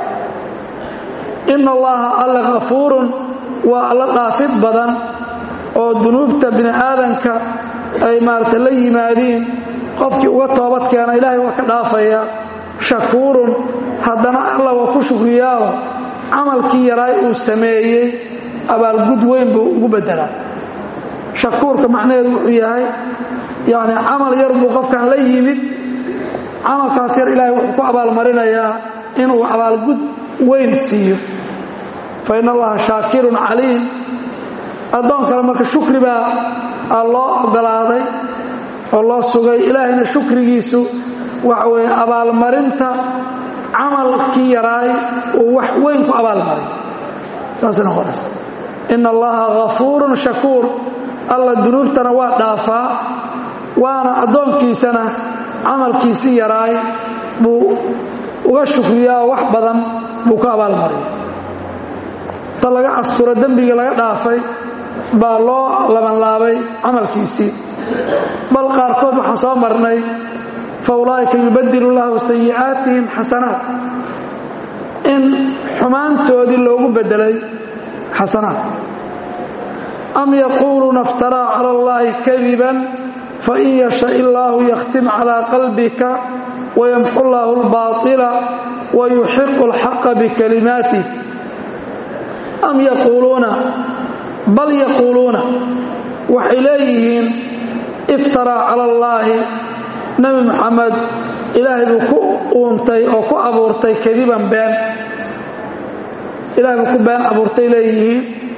Speaker 1: ina allaha alla kafuurun waa alla dhaafid badan oo dunuubta bini aadanka ay maarata la yimaadiin qofkii uga toobad keena ilaahay waa ka dhaafaya shakuurun haddana alla waa ku shukriyaao camalkii yaraay uu sameeyey abaalgud weyn buu ugu bedelaa shakuurka macnaheedu wuxuu yahay yani camal yar buu qofkan la yimid camalkaas yar ilaahay wuxuu ku abaalmarinayaa inuu abaalgud weyn siiyo fa in allaha shaakirun caliim addoon kale marka shukri baa loo ogolaaday oo loo sugay ilaahayna shukrigiisu waxa weeye abaalmarinta camalkii yaraay uu wax weyn ku abaalmaray saasay noqonaysa ina allaha hafuurun shakuur alla dunuubtana waa dhaafaa waana addoonkiisana camalkiisii yaraay buu uga shukriyaa wax badan buu ku abaalmaraya ta laga asturo dembigii laga dhaafay baa loo labanlaabay camalkiisii bal qaarkood waxaan soo marnay fa ulaa'ika yubadilu llahu sayi'aatihim xasanaat in xumaantoodii loogu bedelay xasanaat am yaquuluuna iftaraa cala allahi kadiban fain yasha illaahu yakhtim calaa qalbika wayamxu llaahu albaaطila wayuxiqu alxaqa bikalimaatih am yaquuluuna bal yaquuluuna waxay leeyihiin iftaraa cala allaahi nebi moxamed ilaahay buu ku uuntay oo ku abuurtay kadiban been ilahay buu ku been abuurtay leeyihiin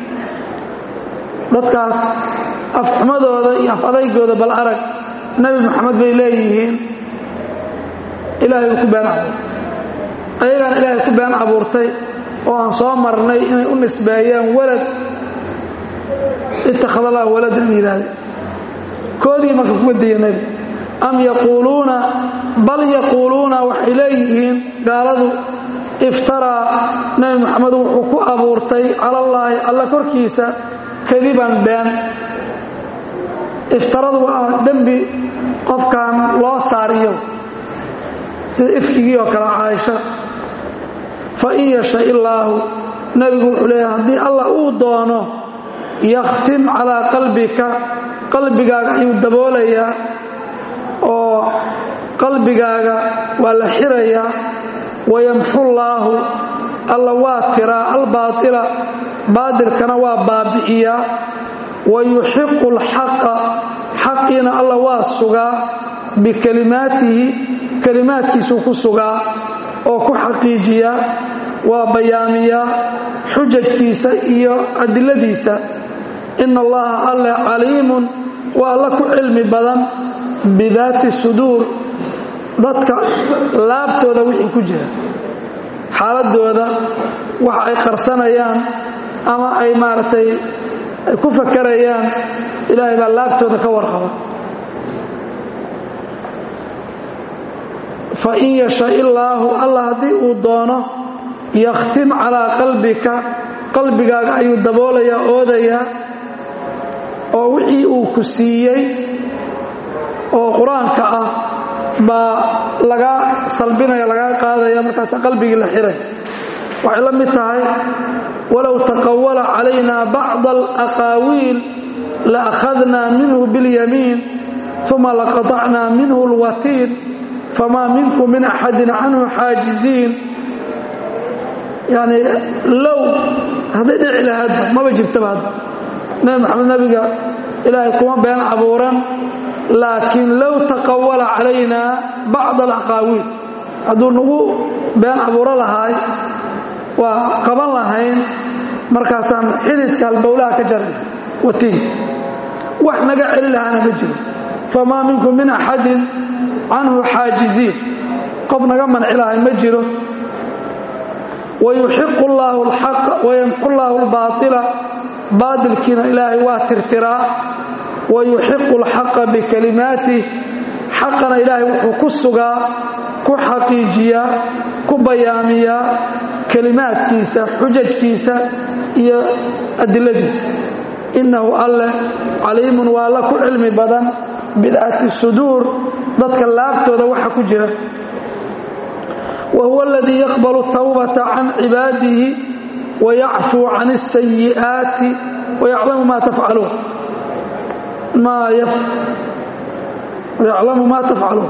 Speaker 1: dadkaas afxumadooda iyo af adaygooda bal arag nebi moxamed bay leeyihiin ilaahay buu ku been abuurtay ayagaan ilaahay ku been abuurtay oo aan soo marnay inay u nisbeeyeen walad ittakhad allah waladan in yidhaahde koodii marka kuga daya nebi am yaquuluuna bal yaquuluuna waxay leeyihiin gaaladu iftaraa nebi moxamed wuxuu ku abuurtay cala allaahi alla korkiisa kadiban been iftaradu waa dembi qofkan loo saariyo sida ifkigii oo kale caaisha fa in yasha illaahu nebigu wuxuu leeyahay haddii allah uu doono yakhtim calaa qalbika qalbigaaga ayuu daboolayaa oo qalbigaaga waa la xirayaa wayamxullaahu alla waa tiraa albaaila baadilkana waa baabi'iyaa wayuxiqu alxaqa xaqiina alla waa sugaa bikalimaatihi kalimaadkiisuu ku sugaa oo ku xaqiijiyaa waa bayaamiyaa xujajkiisa iyo adiladiisa ina allaha alle caliimun waa alla ku cilmi badan bidaati suduur dadka laabtooda wixii ku jira xaaladooda wax ay qarsanayaan ama ay maaragtay ku fakarayaan ilaahay baa laabtooda ka warqaba fain yasha illaahu allah haddii uu doono yakhtim calaa qalbika qalbigaaga ayuu daboolayaa oodayaa oo wixii uu ku siiyey oo qur-aanka ah baa lagaa salbinaya lagaa qaadaya markaasa qalbigii la xiray waxay la mid tahay walow taqawala calayna bacda alaqaawiil la akhadnaa minhu biاlyamiin uma laqaطacnaa minhu اlwatiin famaa minkum min axadin canhu xaajiziin yani low hadday dhici lahaadba maba jirtaba hadda nebi maxamed nebiga ilaahay kuma been abuuran laakiin low taqawala calayna bacd alaqaawiil hadduu nagu been abuuro lahaay waa qaban lahayn markaasaan xididka halbowlaha ka jaray watiin wax naga celi lahaana ma jiro famaa minkum min axadin canhu xaajiziin qof naga manci lahay ma jiro wayuxiqu llaahu alxaqa wayamxu llaahu albaaila baadilkiina ilaahay waa tirtiraa wayuxiqu alxaqa bikalimaatih xaqana ilaahay wuxuu ku sugaa ku xaqiijiyaa ku bayaamiyaa kelimaadkiisa xujajkiisa iyo adiladiisa innahu alleh caliimun waa alla ku cilmi badan bidaati suduur dadka laabtooda waxa ku jira wa huwa aladii yaqbalu tawbata can cibaadihi wayacfuu can اsayi'aati wayaclamu ma tafcaluun yaclamu ma tafcaluun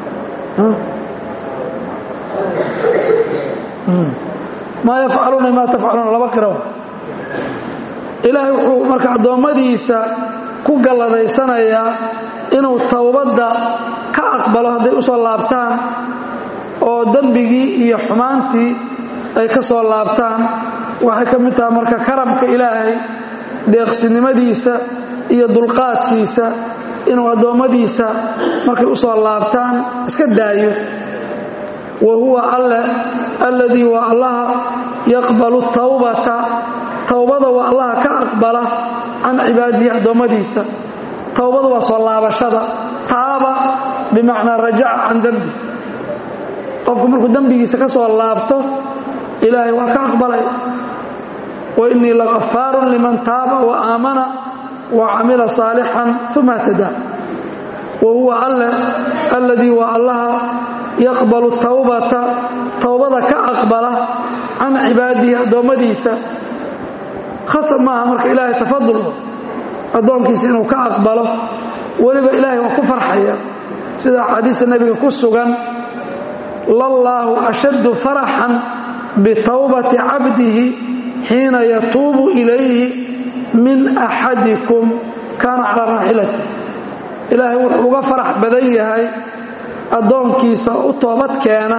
Speaker 1: maa yafcaluuna ma tafcaluuna laba qiraw ilaahay wuxuu marka addoommadiisa ku galladaysanayaa inuu towbadda ka aqbalo hadday u soo laabtaan oo dembigii iyo xumaantii ay ka soo laabtaan waxay ka mid tahay marka karamka ilaahay deeqsinimadiisa iyo dulqaadkiisa inuu addoommadiisa markay u soo laabtaan iska daayo wa huwa alle alladii waa allaha yaqbalu tawbata towbada waa allaha ka aqbala can cibaadihi addoommadiisa towbada waa soo laabashada taaba bimacnaa rajaca can dembi qofku markuu dembigiisa ka soo laabto ilaahay waa ka aqbalay wa innii lagafaarun liman taaba wa aamana wa camila saalixan uma htadaa wa huwa alle alladii waa allaha yaqbalu tawbata towbada ka aqbala can cibaadihi addoommadiisa khasab maaha marka ilaahay tafadul addoonkiisa inuu ka aqbalo weliba ilaahay waa ku farxaya sida axaadiista nebiga ku sugan lallaahu ashaddu faraxan bitawbati cabdihi xiina yatuubu ilayhi min axadikum kaana calaa raaxilati ilaahay wuxuu uga farax badan yahay addoonkiisa u toobad keena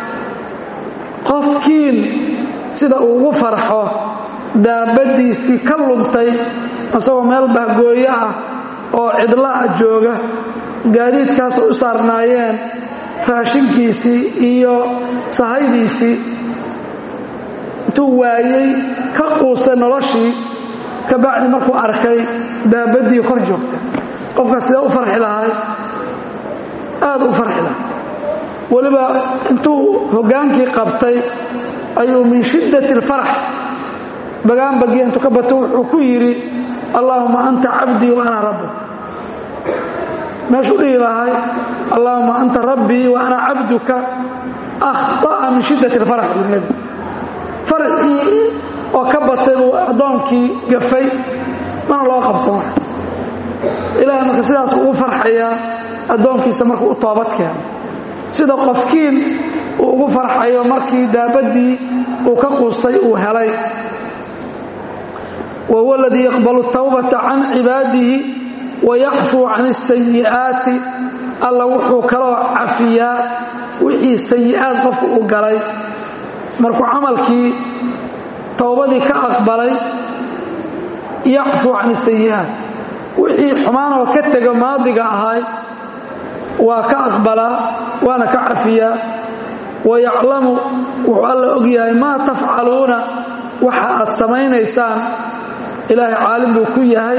Speaker 1: qofkiin sida uu ugu farxo daabaddiisii ka lumtay isagoo meel bahgooyo ah oo cidla'a jooga gaadiidkaas u saarnaayeen raashinkiisii iyo sahaydiisii intuu waayey ka quustay noloshii ka bacdi markuu arkay daabaddii kor joogta qofkaas sidee u farxi lahay aad u farxi lahay weliba intuu hoggaankii qabtay ayuu min shiddati alfarax bagaanbagii intuu ka bato wuxuu ku yidhi allaahuma anta cabdii wa ana rabbi meeshuu dhihi lahay allaahuma anta rabbii wa ana cabduka akhطa'a min shiddati alfarax buu nebi farxii oo ka batay buu addoonkii gafay mana loo qabsan waxaas ilaahay marka sidaas ugu farxayaa addoonkiisa markuu u toobad keeno sida qofkiin uu ugu farxayo markii daabaddii uu ka quustay uu helay wa huwa aladii yaqbalu tawbata can cibaadihi wayacfuu can asayi'aati alla wuxuu kaloo cafiyaa wixii sayi'aad qofku u galay markuu camalkii towbadii ka aqbalay yacfuu can asayi'aat wixii xumaanoo ka tego maadiga ahay waa ka aqbalaa waana ka cafiyaa wayaclamu wuxuu alla og yahay maa tafcaluuna waxa aad samaynaysaan ilaahay caalim buu ku yahay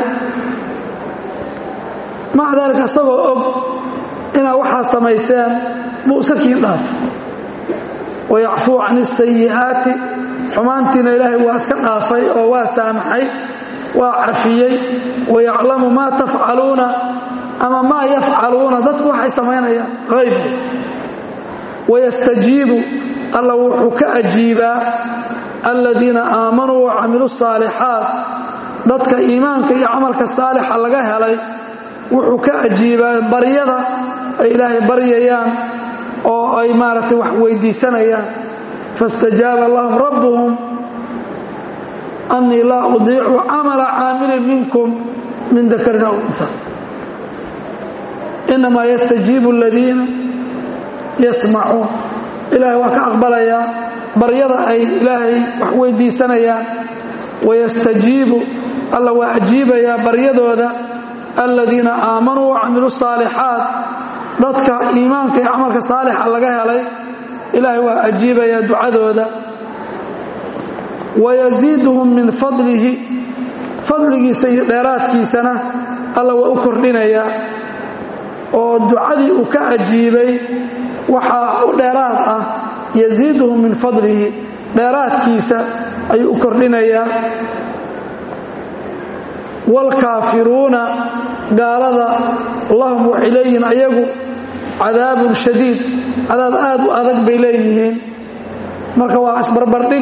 Speaker 1: maca daalika isagoo og inaad waxaa samayseen buu iska kiin dhaaf wayacfuu can asayi'aati xumaantiina ilaahay waa iska dhaafay oo waa saamaxay waa cafiyey wayaclamu maa tafcaluuna ama maa yafcaluuna dadku waxay samaynayaan hayb wayastajiibu alla wuxuu ka ajiibaa aladiina aamanuu wacamiluu saalixaat dadka iimaanka iyo camalka saalixa laga helay wuxuu ka ajiibaa baryada ay ilaahay baryayaan oo ay maaragtay wax weydiisanayaan faاstajaaba lahum rabbuhum annii laa udiicu camala caamilin minkum min dakarin aw unha inamaa yastajiibu aladiina yasmacuun ilaahay waa ka aqbalayaa baryada ay ilaahay wax weydiisanayaan wayastajiibu alla waa ajiibayaa baryadooda aladiina aamanuu wacamiluu saalixaat dadka iimaanka iyo camalka saalixa laga helay ilaahay waa ajiibayaa ducadooda wayasiiduhum min fadlihi fadligiisa iyo dheeraadkiisana alla waa u kordhinayaa oo ducadii uu ka ajiibay waxaa u dheeraad ah yasiiduhum min fadlihi dheeraadkiisa ayuu u kordhinayaa waalkaafiruuna gaalada lahum waxay leeyihiin ayagu cadaabun shadiid cadaab aad u adag bay leeyihiin marka waa isbarbardhig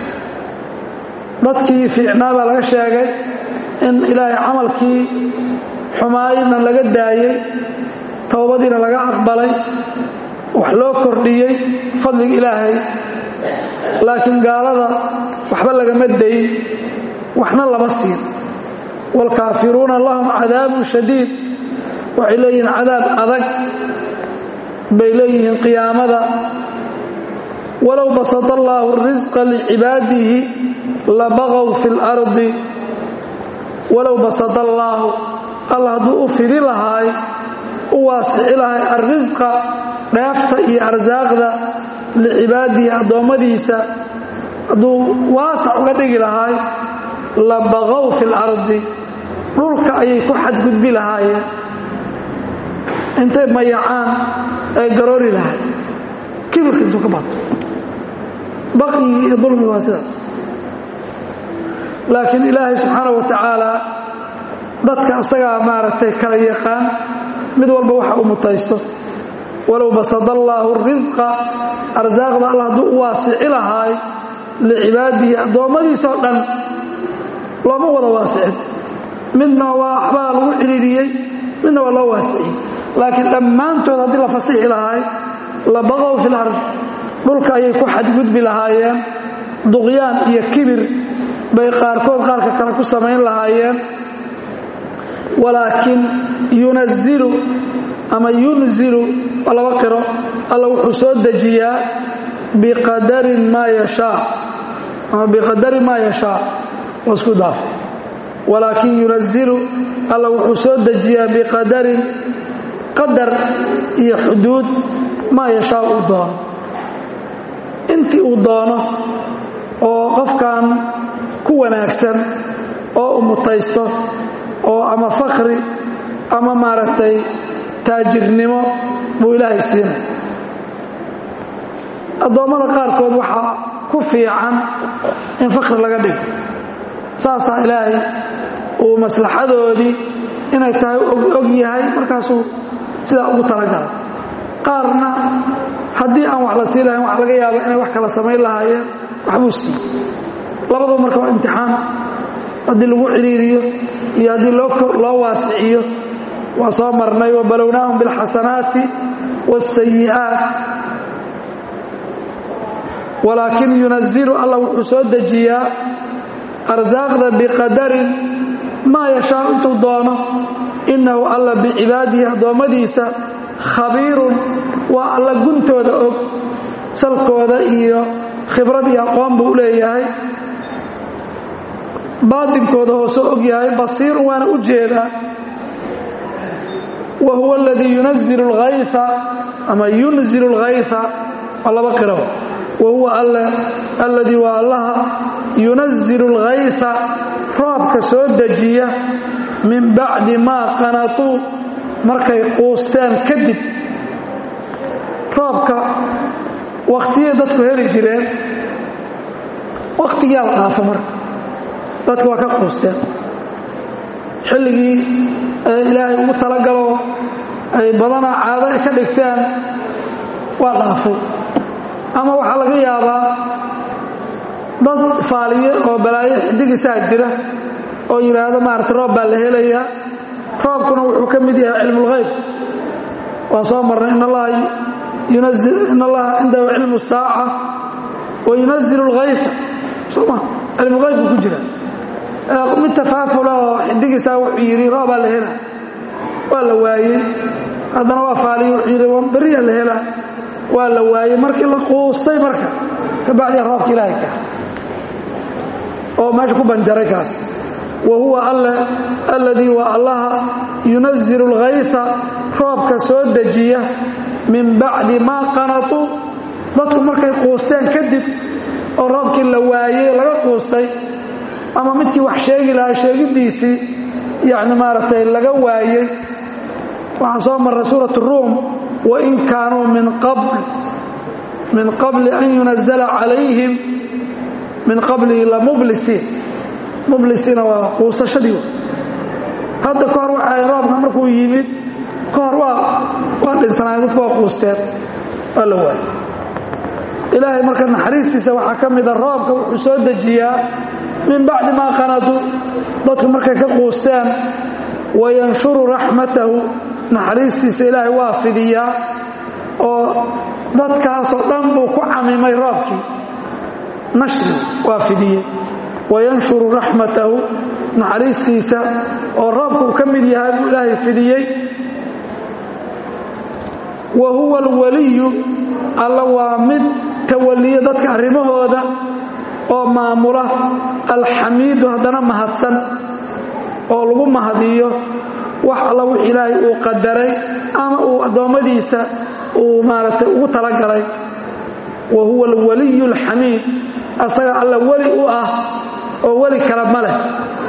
Speaker 1: dadkii fiicnaa baa laga sheegay in ilaahay camalkii xumaayna laga daayey towbadiina laga aqbalay wax loo kordhiyey fadliga ilaahay laakiin gaalada waxba lagama dayin waxna lama siin waalkaafiruuna lahum cadaabun shadiid waxay leeyihiin cadaab adag bay leeyihiin qiyaamada walow basata allaahu risqa licibaadihi labaqow fi lardi walow basata allaahu alla hadduu u fidi lahaay u waasici lahay alrisqa dheefta iyo arsaaqda licibaadihi addoommadiisa hadduu waasac uga dhigi lahaay labaqow fi lardi dhulka ayay ku xadgudbi lahaayeen intay mayacaan ay garoori lahay kibirka intuu ka bato baqyigii iyo dulmiga waa sidaas laakiin ilaahay subxaanau wa tacaala dadka asagaa maaragtay kala yaqaan mid walba waxa u mutaysto walow basada allaahu risqa arsaaqda alla hadduu u waasici lahaay licibaadihi addoommadiisoo dhan looma wada waasicin midna waa waxbaa lagu cidhiidhiyey midna waa loo waasiciyey laakiin dhammaantood haddii la fasixi lahaay labaqow fil ard dhulka ayay ku xadgudbi lahaayeen duqyaan iyo kibir bay qaarkood qaarka kale ku samayn lahaayeen walaakin yunazilu ama yunzilu waa laba qiro alla wuxuu soo dejiyaa biqadarin maa yashaa ama biqadari maa yashaa waa isku daaf walaakin yunazilu alla wuxuu soo dejiyaa biqadarin qadar iyo xuduud maa yashaa uu doono intii uu doono oo qofkan ku wanaagsan oo u mutaysto oo ama fakri ama maaragtay taajirnimo buu ilaahay siinay addoommada qaarkood waxaa ku fiican in fakri laga dhigo saasaa ilaahay uu maslaxadoodii inay tahay og yahay markaasuu sidaa ugu talagalay qaarna haddii aan wax la sii lahayn waxa laga yaaba inay wax kala samayn lahaayeen waxbuu siiy labadaba marka waa imtixaan haddii lagu ciriiriyo iyo haddii loo waasiciyo waa soo marnay wabalownaahum biاlxasanaati wاsayi'aat walaakin yunazilu alla wuxuu soo dejiyaa arsaaqda biqadarin maa yashaa intuu doono innahu alla bicibaadihi addoommadiisa khabiirun waa alla guntooda og salkooda iyo khibrad iyo aqoon buu u leeyahay baatinkooda hoosoo og yahay basiirun waana u jeedaa wa huwa aladii yunazilu alghayfa ama yunzilu alghayfa waa laba qiro wa huwa alladii waa allaha yunazilu alghayfa roobka soo dejiya min bacdi maa qanatuu markay quusteen kadib roobka wakhtiyay dadku heli jireen wakhtigiyaa la dhaafo marka dadku waa ka quusteen xilligii ilaahay ugu talagalo ay badanaa caado ay ka dhigteen waa dhaafay ama waxaa laga yaabaa dad faaliye oo balaayo xidigiisaa jira oo yidhaahdo maarata roob baa la helayaa roobkuna wuxuu ka mid yahay cilmulghayb waan soo marnay in allaha cindahu cilmu saaca wa yunazilu alghayfa soma cilmulhaybku ku jira mid tafaafula oo xidigiisaa wuxuu yidhi roobaa la helaa waa la waayey haddana waa faaliye wuxuu yidhi beriyaa la helaa waa la waayey markii la quustay marka kabacdiya roobka ilaahay ka oo meesha ku banjaray kaas wa huwa alle alladii waa allaha yunazilu alghayfa roobka soo dejiya min bacdi maa qanatuu dadku markay quusteen kadib oo roobkii la waayey laga quustay ama midkii wax sheegi lahaa sheegiddiisii yacni maaragtay laga waayey waxaan soo marray suurat ruum wain kaanuu min qabl min qabli an yunazala calayhim min qablihi lamublisiin mublisiina waa quusashadii hadda ka hor waxay roobka markuu yimid ka hor waa waa dhinsanaayeen dadku waa quusteen waa la waayey ilaahay marka naxariistiisa waxaa ka mida roobka wuxuu soo dejiyaa min bacdi maa qanatuu dadku markay ka quusteen wayanshuru raxmatahu naxariistiisa ilaahay waa fidiyaa oo dadkaasoo dhan buu ku camimay roobkii nashri waa fidiyey wayanshuru raxmatahu naxariistiisa oo roobka uu ka mid yahay buu ilaahay fidiyey wa huwa alwaliyu alla waa mid tawaliya dadka arrimahooda oo maamula alxamiidu haddana mahadsan oo lagu mahadiyo wax alla wix ilaahay uu qadaray ama uu addoommadiisa uu maaragtay ugu talagalay wa huwa alwaliyu alxamiid asaga alla weli u ah oo weli kale ma leh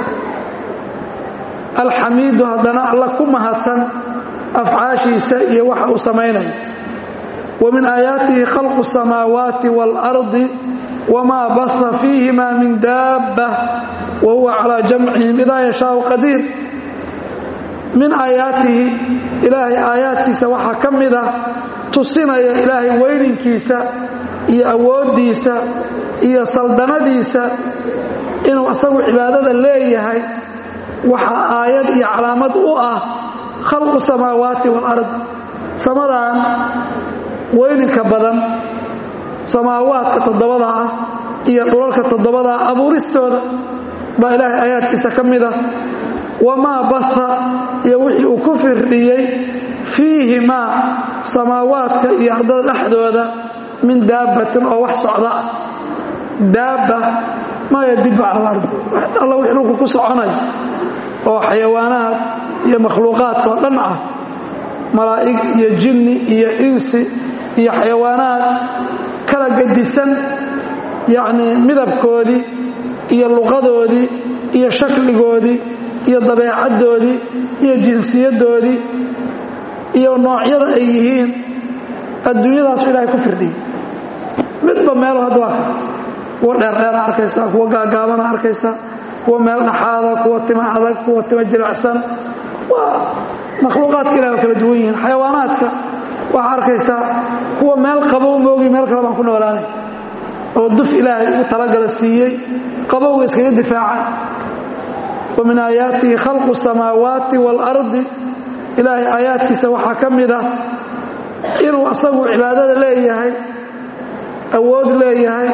Speaker 1: alxamiidu haddana alla ku mahadsan afcaashiisa iyo waxa uu samaynayo wa min aayaatihi khalqu الsamaawaati wاlardi wmaa baha fiihima min daabba wa huwa calaa jamcihim idaa yashaau qadiir min aayaatihi ilaahay aayaadkiisa waxaa ka mid ah tusinaya ilaahay weyninkiisa iyo awooddiisa iyo saldanadiisa inuu asagu cibaadada leeyahay waxaa aayad iyo calaamad u ah khalqu samaawaati waalard samadan weyninka badan samaawaadka toddobada ah iyo dhulalka toddobada ah abuuristooda baa ilaahay aayaadkiisa ka mid ah wamaa baha iyo wixii uu ku firdhiyey fiihimaa samaawaadka iyo ardada dhexdooda min daabbatin oo wax socda ah daabba maa yadibu cala alardi alla wix dhulku ku soconayo oo xayawaanaad iyo makhluuqaadka oo dhan ah malaa'ig iyo jinni iyo insi iyo xayawaanaad kala gedisan yacnii midabkoodii iyo luqadoodii iyo shakligoodii iyo dabeecaddoodii iyo jinsiyaddoodii iyo noocyada ay yihiin adduunyadaasu ilaahay ku firdhiyey midba meelo hadda waa ka kuwa dheerdheera arkaysaa kuwa gaagaabana arkaysaa kuwa meel dhaxaada kuwa tima adag kuwa tima jilicsan waa makhluuqaadka ilahay oo kala duwan yihiin xayawaanaadka waxaa arkaysaa kuwa meel qabow moogi meel kale baan ku noolaanay oo duf ilaahay ugu talagala siiyey qabowga iskaga difaaca wa min aayaatihi khalqu الsamaawaati wاlardi ilaahay aayaadkiisa waxaa ka mid ah inuu asagu cibaadada leeyahay awood leeyahay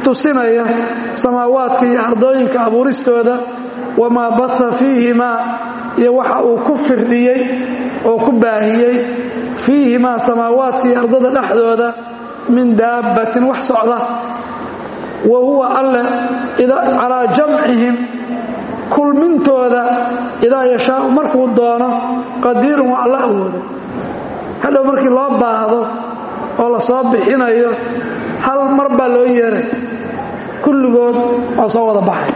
Speaker 1: tusinaya samaawaadka iyo ardooyinka abuuristooda wamaa bata fiihimaa iyo waxa uu ku firdhiyey oo ku baahiyey fiihimaa samaawaadka iyo ardada dhexdooda min daabbatin wax socda wa huwa alle calaa jamcihim kulmintooda idaa yashaau markuu doono qadiirun waa alla awooda hadhow markii loo baahdo oo la soo bixinayo hal mar baa loo yeeray kulligood waa soo wada baxay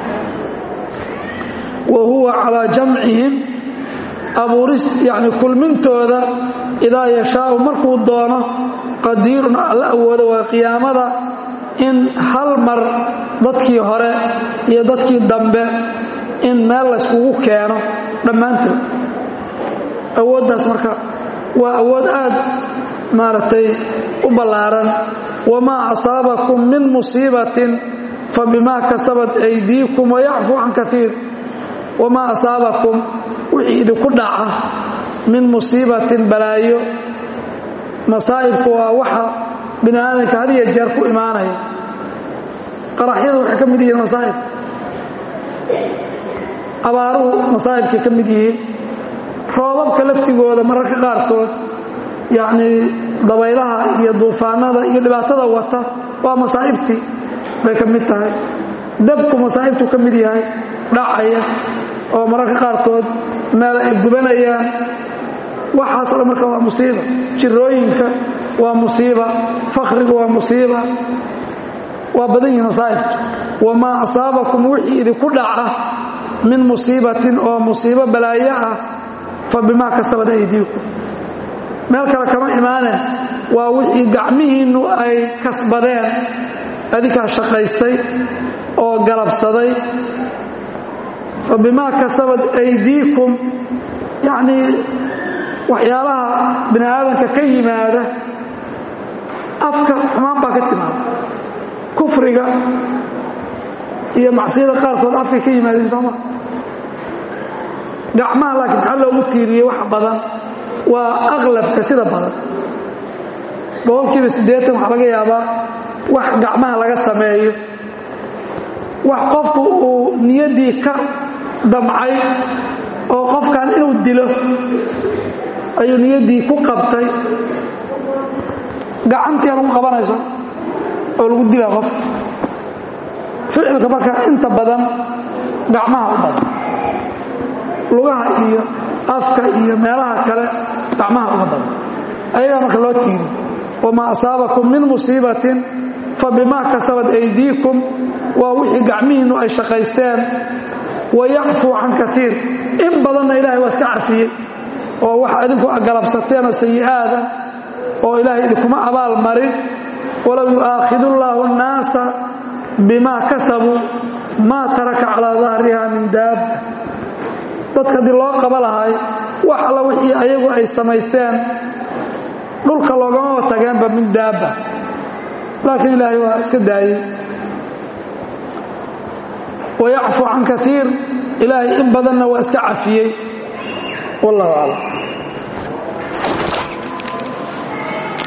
Speaker 1: wa huwa calaa jamcihim abuuris yacni kulmintooda idaa yashaau markuu doono qadiirun alla awooda waa qiyaamada in hal mar dadkii hore iyo dadkii dambe in meel layskugu keeno dhammaantood awooddaas marka waa awood aad maaragtay u ballaaran wamaa asaabakum min musiibatin fa bimaa kasabat aydiikum wayacfu can kaiir wamaa asaabakum wixii idinku dhaca min musiibatin balaayo masaa'ibku waa waxa bini aadamka had iyo jeer ku imaanaya qaraxyadu waxay ka mid yihiin masaa'ib abaaruhu masaa'ibkay ka mid yihiin roobabka laftigooda mararka qaarkood yacnii dabaylaha iyo duufaanada iyo dhibaatada wata waa masaa'ibtii bay ka mid tahay dabku masaa'ibtuu ka mid yahay dhacaya oo mararka qaarkood meel ay gubanayaan waxaas o dhan marka waa musiiba jirooyinka waa musiiba fakhrigu waa musiiba waa badan yihin masaa'ibka wamaa asaabakum wixii idinku dhaca min musiibatin oo musiibo balaayo ah fa bimaa kasabad aydiikum meel kale kama imaaneen waa wixii gacmihiinnu ay kasbadeen adinkaa shaqaystay oo galabsaday fa bimaa kasabad aydiikum yacnii waxyaalaha bini aadamka ka yimaada afka xumaan baa ka timaada kufriga iyo macsiyada qaarkood afkay ka yimaadeen sooma gacmaha laakiin maxaa loogu tiiriyey wax badan waa aqlabka sida badan boqolkiiba siddeetan waxaa laga yaabaa wax gacmaha laga sameeyo wax qofku uu niyaddii ka damcay oo qofkan inuu dilo ayuu niyaddii ku qabtay gacantiia lagu qabanayso oo lagu dilaa qof ficilka marka inta badan gacmaha u badan lugaha iyo afka iyo meelaha kale gacmaha uga badan ayagaa marka loo tiiri wamaa asaabakum min musiibatin fa bimaa kasabat aydiikum waa wixii gacmihiinnu ay shaqaysteen wayacfuu can kaiir in badanna ilaahay waa iska carfiyey oo wax idinku galabsateen oo sayi'aada oo ilaahay idinkuma abaal marin walow yu'aakhidu llaahu annaasa bimaa kasabuu maa taraka calaa dahriha min daabba dadka haddii loo qaba lahay wax alla wixii ayagu ay samaysteen dhulka loogamaba tageenba min daabba laakiin ilaahay waa iska daayey wayacfu can kaiir ilaahay in badanna waa iska cafiyey wallahu aclam